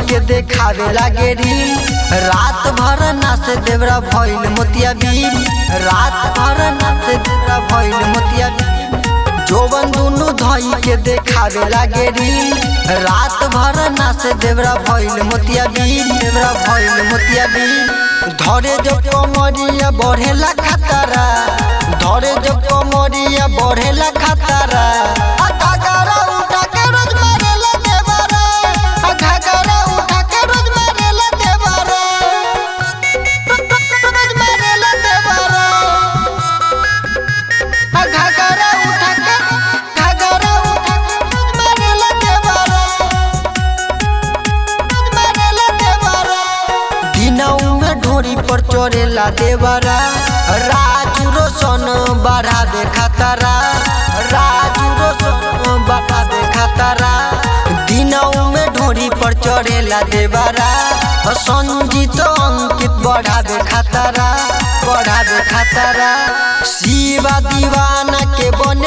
के देखावे लागे रील रात भर नाच देवरा भइल मोतिया बील रात भर नाच देवरा भइल मोतिया बील जोबन दुनु धई के देखावे लागे रील रात भर नाच देवरा भइल मोतिया बील देवरा भइल मोतिया बील धरे जो कमरिया बढ़ेला खतरा धरे जो कमरिया बढ़ेला खतरा आ घाघरा उठा के रोज मारेला देवरा आ घाघरा उठा के रोज मारेला देवरा रोज मारेला देवरा आ घाघरा उठा के घाघरा उठा के रोज मारेला देवरा रोज मारेला देवरा दिनऊ में ढोरी पर चढ़ेला देवरा राजू रोशन बढ़ा दे खतरा राजू रोशन बढ़ा दे खतरा दिनऊ में ढोरी पर चढ़ेला देवरा संजीत अंकित बढ़ा दे खतरा बढ़ा दे खतरा शिवा दीवाना के बन